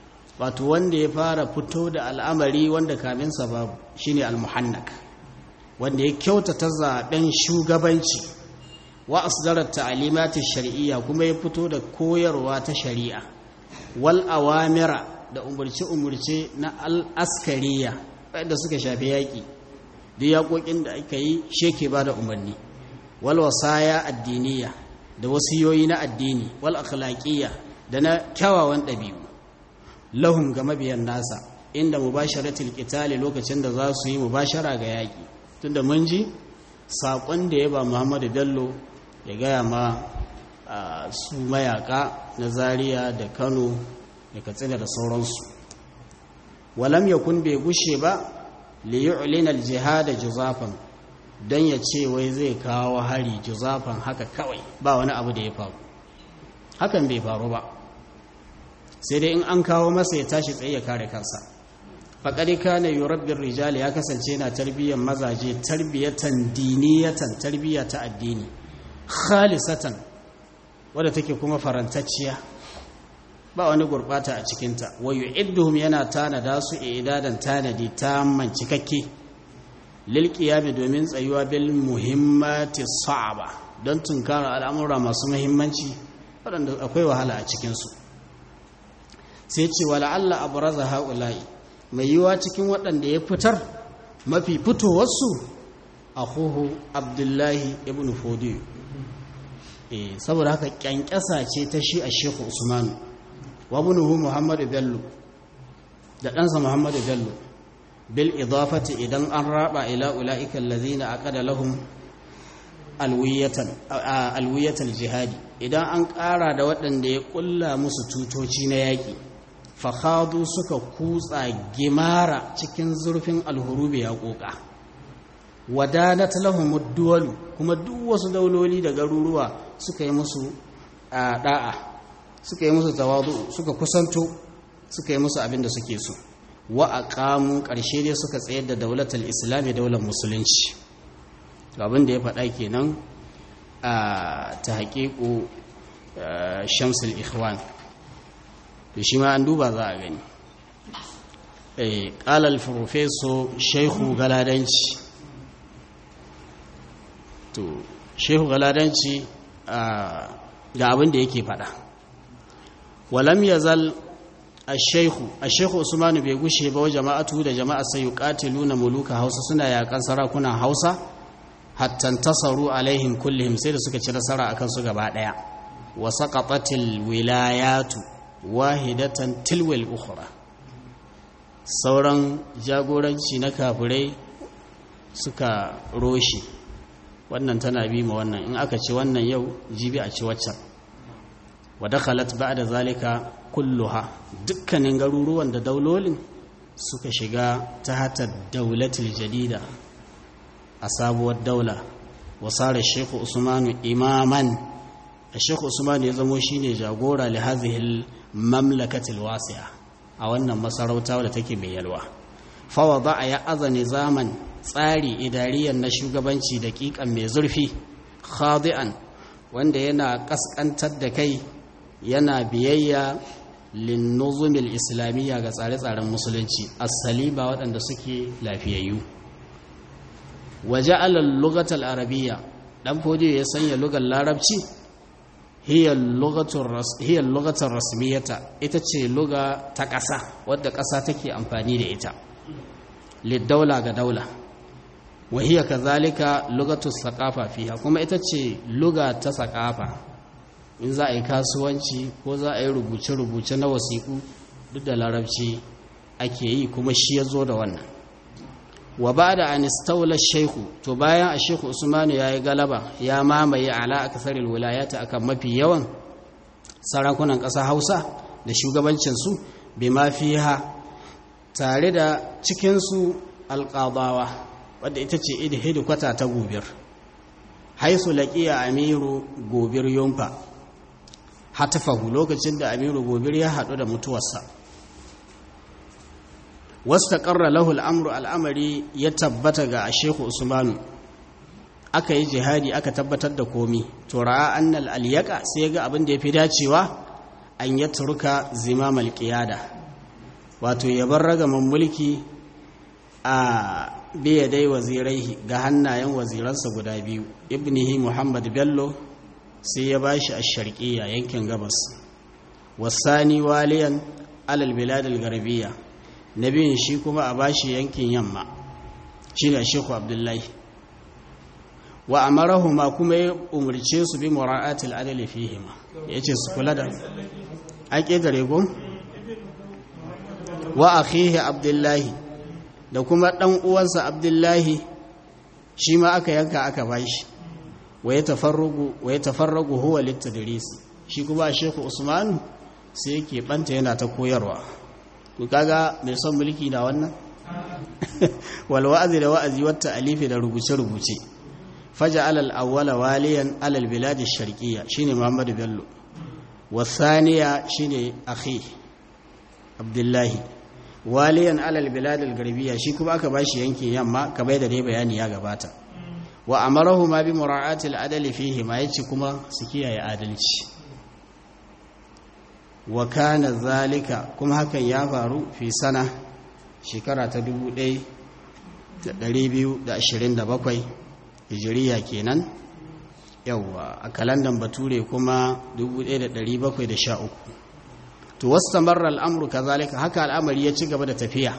[SPEAKER 1] wato wanda ya fara fito da al'amari wanda kamin sa babu shine almuhannak wanda ya kyautata zaben shugabanci wa asdarar ta'alimatin shari'iyya kuma ya fito da koyarwa ta shari'a wal awamira da umurce-umurce na al'askariya wadda suka shafi yaƙi da yaƙoƙin da aka yi sheke ba da umarni wal wasaya addiniya da wasiyoyi na addini wal akhlaqiyya da na kyawawan ɗabi'u lahum ga mabiyan nasa inda mubasharatul qitali lokacin da za su yi mubashara ga yaƙi tunda mun ji saƙon da ya ba Muhammadu Bello ya gaya ma su mayaka na Zaria da Kano da Katsina da sauransu walam yakun bai gushe ba li yu'lina al-jihad juzafan dan ya ce wai zai kawo hari juzafan haka kawai ba wani abu da ya faru hakan bai faru ba sai dai in an kawo masa ya tashi tsaye ya kare kansa faƙari kana yurabbin rijali ya kasance na tarbiyyar mazaje tarbiyatan diniyatan tarbiyya ta addini khalisatan wadda take kuma farantacciya ba wani gurbata a cikinta wa yu'idduhum yana tanada su idadan tanadi tamman cikakke lil qiyami domin tsayuwa bil muhimmati sa'aba don tunkara al'amura masu muhimmanci waɗanda akwai wahala a cikinsu sai ce wala Allah abraza haula'i mai yiwa cikin waɗanda ya fitar mafi fitowarsu akhuhu abdullahi ibn fodiyo eh saboda haka kyankyasa ce ta shi a shekhu usman wa ibnuhu muhammadu bello da ɗansa muhammadu bello bil idafati idan an raba ila ula'ika allazina aqada lahum alwiyatan alwiyatal jihadi idan an ƙara da waɗanda ya ƙulla musu tutoci na yaƙi fakhadu suka kutsa gimara cikin zurfin alhurubi ya ƙoƙa wadanat lahum duwalu kuma duk wasu dauloli da garuruwa suka yi musu da'a suka yi musu tawadu suka kusanto suka yi musu abin da suke so wa aqamu ƙarshe dai suka tsayar da daulatul islami daular musulunci abin da ya faɗa kenan a ta haƙiƙo shamsul ikhwan to shi ma an duba za a gani ƙalal profeso shehu galadanci to shehu galadanci ga abin da yake faɗa walam ya zal a shehu a shehu usmanu bai gushe ba wa jama'atu da jama'a sai yi na muluka hausa suna yakan sarakunan hausa hattan tasaru alaihim kullum sai da suka ci nasara akan su gaba ɗaya wa saqatatil wilayatu wahidatan tilwal ukhra sauran jagoranci na kafirai suka roshi wannan tana bi ma wannan in aka ci wannan yau jibi a ci waccan wa dakhalat ba'da zalika kulluha dukkanin garuruwan da daulolin suka shiga ta hata daulatul jadida a sabuwar daula wasara shekhu usmanu imaman a shekhu usmanu ya zamo shine jagora li hadhihi mamlakatil wasi'a a wannan masarauta wadda take mai yalwa fawada ya azani zaman tsari idariyan na shugabanci daƙiƙan mai zurfi khadi'an wanda yana kaskantar da kai yana biyayya linnuzumil islamiyya ga tsare-tsaren musulunci asali ba waɗanda suke lafiyayyu waje alal lugatal arabiyya dan fodiyo ya sanya lugar larabci hiyar lugatar rasmiyata ita ce luga ta ƙasa wadda ƙasa take amfani da ita liddaula ga daula wahiyar kazalika lugatus saƙafa fiha kuma ita ce luga ta saƙafa in za a yi kasuwanci ko za a yi rubuce-rubuce na wasiƙu duk da larabci ake yi kuma shi ya zo da wannan wa ba da anistaula shehu to bayan a shehu usmanu ya yi galaba ya mamaye ala a kasarar wilayata akan mafi yawan sarakunan ƙasa hausa da shugabancinsu bai mafi ha tare da cikinsu alƙabawa wadda ita ce idi kwata ta gobir haisu laƙiya amiru gobir yumfa hatafahu lokacin da amiru gobir ya haɗu da mutuwarsa wasu taƙarra lahul amru al'amari ya tabbata ga shehu usmanu aka yi jihadi aka tabbatar da komi to ra'a annal aliyaka sai ga abin da ya fi dacewa an ya turka zimamal qiyada wato ya bar ragaman mulki a biya dai wazirai ga hannayen waziransa guda biyu ibnihi muhammad bello sai ya bashi a sharqiyya yankin gabas wasani waliyan alal biladil garbiya na biyun shi kuma a bashi yankin yamma shi ne sheku abdullahi wa amarahuma kuma ya umarce su bi mura'atil adali fihima ya ce su kula da an ƙetare ko wa akhihi abdullahi da kuma ɗan uwansa abdullahi shi ma aka yanka aka bashi wa ya tafarragu huwa littadris shi kuma sheku usmanu sai yake banta yana ta koyarwa ku kaga mai son mulki da wannan wal wa'azi da wa'azi wata alifi da rubuce rubuce faja alal awwala waliyan alal bilad ash-sharqiyya shine Muhammad Bello wasaniya shine akhi Abdullahi waliyan alal bilad al-garbiyya shi kuma aka bashi yankin yamma kamar da dai bayani ya gabata wa amarahu ma bi mura'ati al-adl fihi ma yace kuma su kiyaye adalci wa kana zalika kuma hakan ya faru fi sana shekara ta 1227 hijiriya kenan yawwa a kalandan bature kuma 1713 to wasu marar al'amuru ka zalika haka al'amari ya ci gaba da tafiya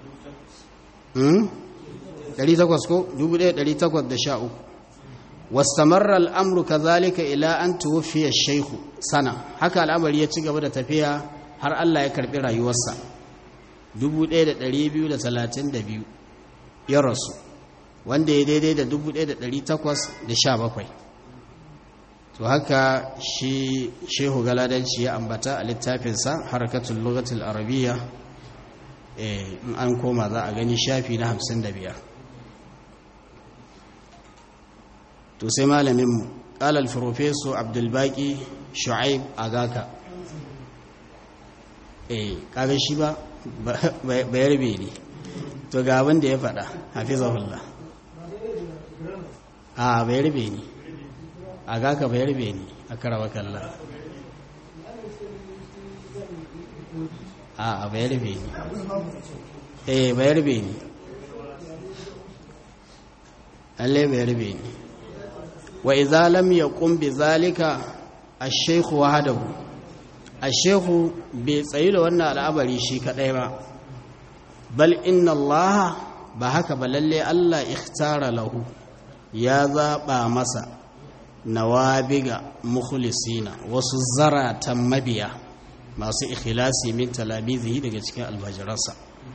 [SPEAKER 1] 800 ko 1813 واستمر الأمر كذلك إلى أن توفي الشيخ سنة haka al'amari ya ci gaba da tafiya har Allah ya karbi rayuwarsa 1232 ya rasu wanda ya daidai da 1817 to haka shi shehu galadanci ya ambata a littafinsa harkatul lugatul arabiyya in an koma za a gani shafi na 55 to sai malaminmu ƙalal farfeso abdulbaki shu'aib agaka eh kaga shi ba bayarbe ne to ga abin da ya faɗa hafizahullah a bayarbe ne agaka bayarbe ne a karawa kalla a bayarbe ne eh bayarbe ne allai bayarbe ne wa idza lam yaqum bi zalika ash-shaykh wahdahu ash-shaykh bai tsayi da wannan al'amari shi kadai ba bal inna Allah ba haka ba lalle Allah ikhtara lahu ya zaba masa nawabiga mukhlisina wasu zaratan mabiya masu ikhlasi min talamizihi daga cikin almajiransa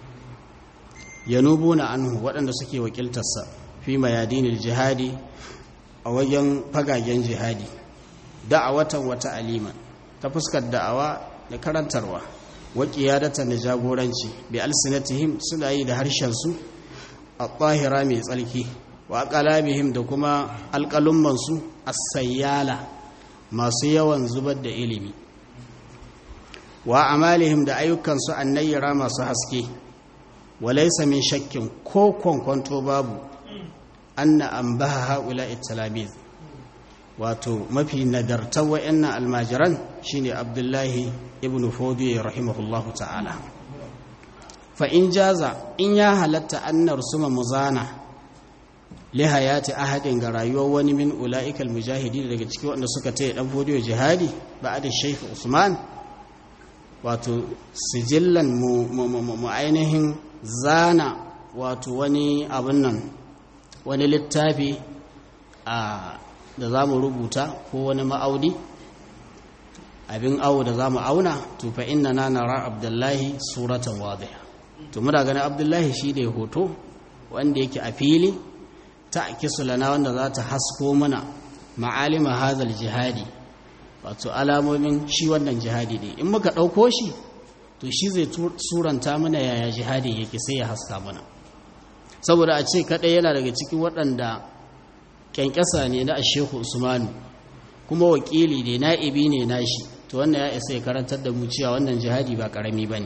[SPEAKER 1] yanubuna anhu waɗanda suke wakiltarsa fi mayadinil jihadi a wajen fagagen jihadi da'awatan wata aliman ta fuskar da'awa da karantarwa wa qiyadatan da jagoranci bi alsinatihim suna yi da harshen su a tsahira mai tsarki wa aqalabihim da kuma alqalumman su as-sayyala masu yawan zubar da ilimi wa amalihim da ayyukan su annayyara masu haske walaysa min shakkin ko kwankwanto babu anna an baha haula italamiz wato mafi nagartar wa'annan almajiran shine abdullahi ibn fodi rahimahullahu ta'ala fa in jaza in ya halatta annar suma muzana li hayati ahadin ga rayuwar wani min ula'ikal mujahidi daga cikin wanda suka taya dan fodiyo jihadi ba'da shaykh usman wato sijillan mu ainihin zana wato wani abun nan wani littafi a da za mu rubuta ko wani ma'auni abin awo da za mu auna to fa inna na nara abdullahi suratan wadhiha to muna ganin abdullahi shi ne hoto wanda yake a fili ta akisu lana wanda za ta hasko mana ma'alima hazal jihadi wato alamomin shi wannan jihadi ne in muka ɗauko shi to shi zai suranta mana yaya jihadi yake sai ya haska mana saboda a ce kaɗai yana daga cikin waɗanda ƙyanƙyasa ne na ashehu usmanu kuma wakili ne na'ibi ne nashi to wannan ya isa ya karantar da mu cewa wannan jihadi ba ƙarami ba ne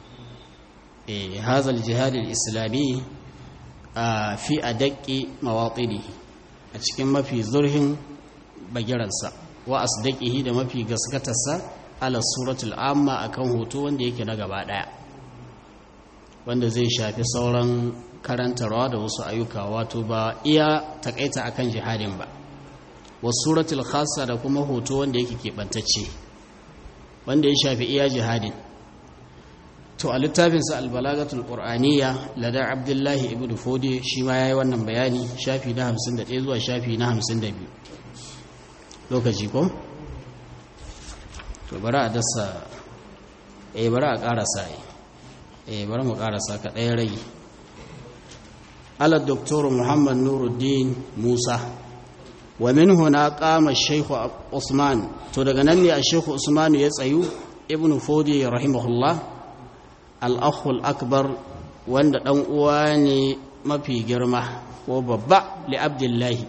[SPEAKER 1] eh hazal jihadil islami a fi a daƙi mawaƙini a cikin mafi zurhin bagiransa wa asdaqihi da mafi gaskatarsa ala suratul amma akan hoto wanda yake na gaba ɗaya wanda zai shafi sauran karantarwa da wasu ayyuka wato ba iya takaita akan jihadin ba wasu suratul khassa da kuma hoto wanda yake keɓantacce wanda ya shafi iya jihadin to a littafinsa albalagatul qur'aniyya ladar abdullahi ibnu fodi shi ma yayi wannan bayani shafi na 51 zuwa shafi na 52 lokaci ko to bari a dasa eh bari a karasa eh bari mu karasa ka ɗaya rai ala doktor muhammad nuruddin musa wa min huna qama shaykh usman to daga nan ne a shaykh usman ya tsayu ibnu fodi rahimahullah al-akhul akbar wanda dan uwa ne mafi girma ko babba li abdullahi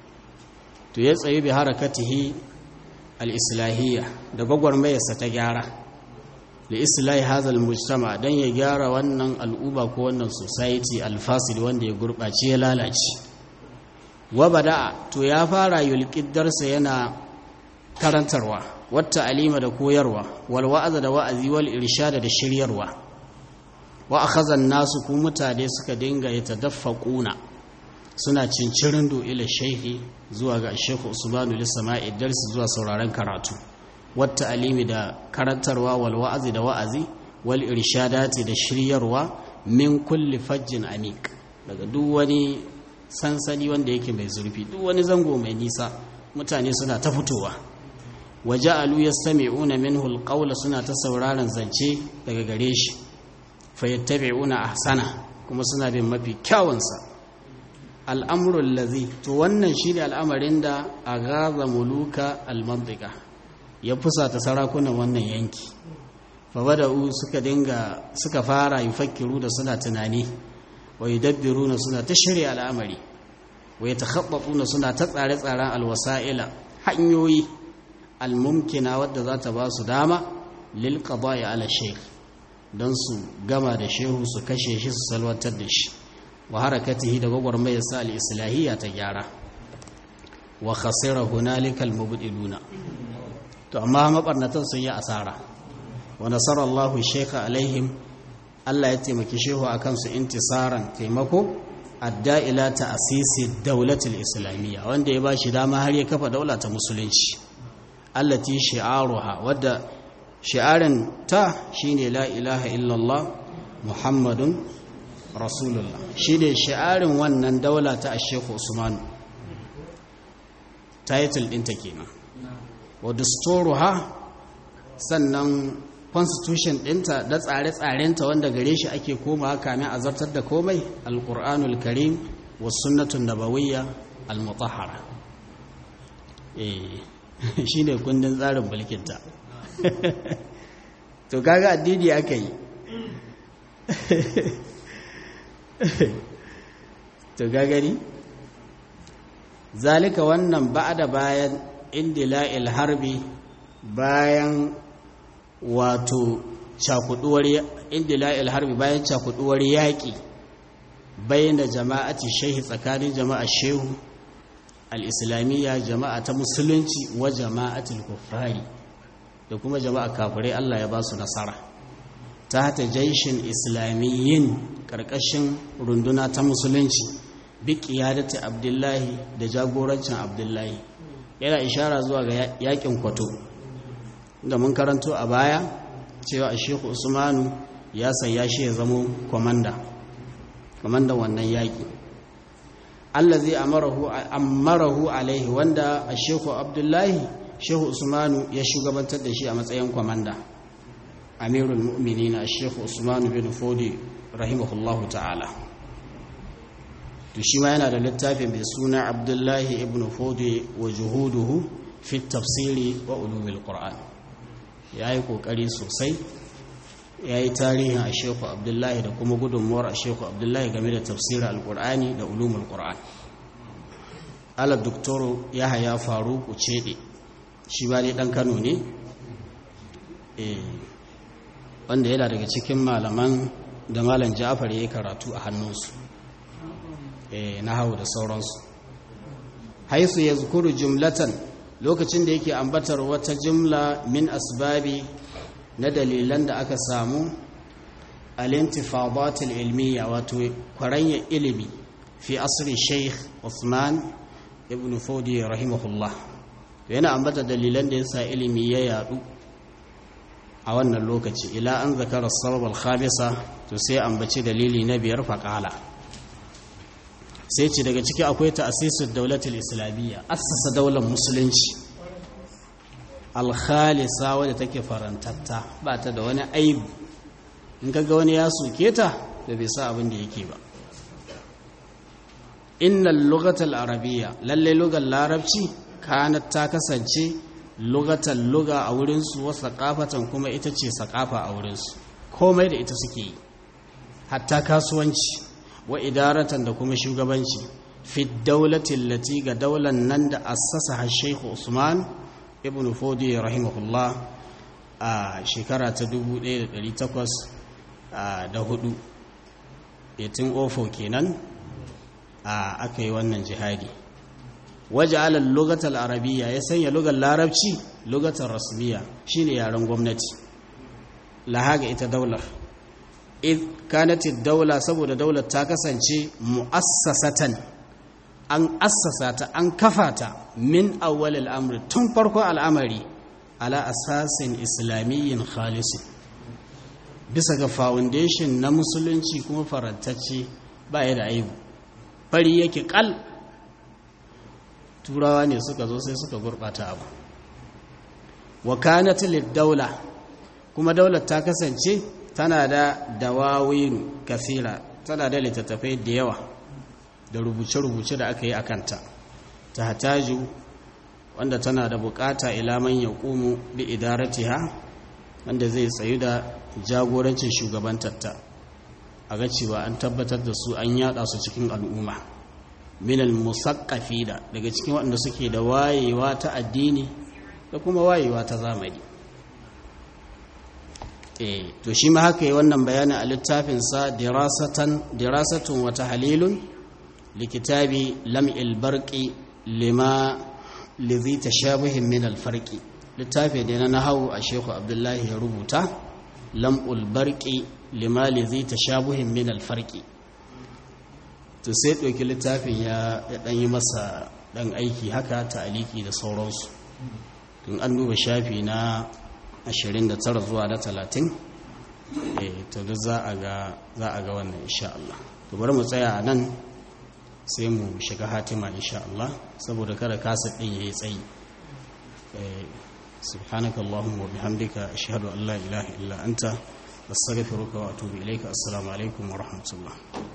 [SPEAKER 1] to ya tsayu bi harakatihi al-islahiyya da gwagwarmayarsa ta gyara li islahi hadha al-mujtama dan ya gyara wannan al'uba ko wannan society al-fasid wanda ya gurbace ya lalace wa bada'a to ya fara yulqiddarsa yana karantarwa wata alima da koyarwa wal wa'aza da wa'azi wal irshada da shiryarwa wa akhadha nasu ku mutane suka dinga yatadaffaquna suna cincirin do ila shehi zuwa ga shehu usmanu lisama'i darsi zuwa sauraron karatu wata alimi da karantarwa wal wa'azi da wa'azi wal irshadati da shiryarwa min kulli fajjin amik daga duk wani sansani wanda yake mai zurfi duk wani zango mai nisa mutane suna ta fitowa waja'alu yastami'una minhu alqawla suna ta sauraron zance daga gare shi fayattabi'una ahsana kuma suna bin mafi kyawunsa al'amru allazi to wannan shine al'amarin da agaza muluka almantiqa ya fusata sarakunan wannan yanki fa bada'u suka dinga suka fara yufakkiru da suna tunani wa yudabbiruna suna ta shirya al'amari wa yatakhabbatuna suna ta tsare-tsaren alwasa'ila hanyoyi almumkina wadda za ta ba su dama lil qada'i ala shaykh don su gama da shehu su kashe shi su salwantar da shi wa harakatihi da gwagwarmayar sa al-islahiyya ta gyara wa khasira hunalika al-mubdiluna to amma mabarnatan sun yi asara wa nasara Allahu shaykha alaihim Allah ya taimaki shehu akan su intisaran taimako adda ila ta'sisi dawlatil islamiyya wanda ya bashi dama har ya kafa daula ta musulunci allati shi'aruha wadda shi'arin ta shine la ilaha illallah muhammadun rasulullah shine shi'arin wannan daula ta Sheikh Usman title ɗinta kenan wa dasturuha sannan constitution ɗinta da tsare-tsarenta wanda gare shi ake komawa kamin a zartar da komai alƙur'anul karim wa sunnatun nabawiyya al-mutahhara eh shine kundin tsarin mulkinta to kaga addini aka yi to gagari zalika wannan ba'da bayan indila'il harbi bayan wato cakuduwar indila'il harbi bayan cakuduwar yaƙi bayyana jama'ati shehi tsakanin jama'a shehu al-islamiyya jama'a ta musulunci wa jama'atul kuffari da kuma jama'a kafirai Allah ya ba su nasara ta hata jaishin islamiyyin ƙarƙashin runduna ta musulunci bi ƙiyadati abdullahi da jagorancin abdullahi yana ishara zuwa ga yakin kwato da mun karanto a baya cewa a shehu usmanu ya sanya shi ya zamo kwamanda kwamandan wannan yaƙi Allah zai amarahu alaihi wanda a shehu abdullahi shehu usmanu ya shugabantar da shi a matsayin kwamanda amirul mu'minin a shehu usmanu bin fodi rahimahullahu ta'ala to shi ma yana da littafi mai suna abdullahi ibn fodi wa juhuduhu fi tafsiri wa ulumil qur'an ya yi kokari sosai ya yi tarihin a shehu abdullahi da kuma gudunmuwar a shehu abdullahi game da tafsirin alkur'ani da ulumul qur'an ala doktoro ya haya faru kucede shi ba ne dan kano ne wanda yana daga cikin malaman da malam ja'far ya yi karatu a hannunsu na hau da sauransu haisu ya zukuru jumlatan lokacin da yake ambatar wata jumla min asbabi na dalilan da aka samu al-intifadat al-ilmiya wato kwaranya ilimi fi asri Sheikh Uthman ibn Fodi rahimahullah yana ambata dalilan da yasa ilimi ya yadu a wannan lokaci ila an zakara sabab al-khamisa to sai ambaci dalili na biyar faqala sai ce daga ciki akwai ta'asisud daulatul islamiyya assasa daular musulunci al-khalisa wadda take farantatta ba ta da wani aibu in kaga wani ya soke ta da bai sa abin da yake ba innal lughatal arabiyya lalle lugar larabci kanat ta kasance lugatal luga a wurin su wa saqafatan kuma ita ce saqafa a wurin su komai da ita suke yi hatta kasuwanci wa idaratan da kuma shugabanci fi dawlati allati ga daular nan da assasa Sheikh Usman ibn Fodi rahimahullah a shekara ta 1800 da hudu 1804 kenan a aka yi wannan jihadi waje alal lugatal arabiya ya sanya lugar larabci lugatar rasmiya shine yaren gwamnati lahaga ita daular id kanati daula saboda daular ta kasance mu'assasatan an assasa ta an kafa ta min awwal al'amri tun farko al'amari ala asasin islamiyyin khalisin bisa ga foundation na musulunci kuma farantacce ba ya da aibu fari yake kal turawa ne suka zo sai suka gurbata abu wa kanat daula kuma daular ta kasance tana da dawawin kasira tana da littattafai da yawa da rubuce-rubuce da aka yi a kanta ta hataju wanda tana da bukata ilaman ya ƙumu bi idaratiha wanda zai tsayu da jagorancin shugabantarta a ga cewa an tabbatar da su an yada su cikin al'umma minal musaqqafi da daga cikin waɗanda suke da wayewa ta addini da kuma wayewa ta zamani eh to shi ma haka yi wannan bayani a littafin sa dirasatan dirasatun wa tahlilun likitabi lam'il barqi lima lidhi tashabuhin min al-farqi littafi ne na nahawu a Sheikh Abdullahi ya rubuta lam'ul barqi limali zai ta shabuhin min alfarki to sai ɗauki littafin ya ɗan yi masa ɗan aiki haka ta aliki da sauransu tun an duba shafi na 29 zuwa da 30 to duk za a ga wannan insha Allah to bari mu tsaya a nan sai mu shiga hatima insha Allah saboda kada kasa ɗin ya yi tsayi سبحانك اللهم وبحمدك أشهد أن لا إله إلا أنت أستغفرك وأتوب إليك السلام عليكم ورحمة الله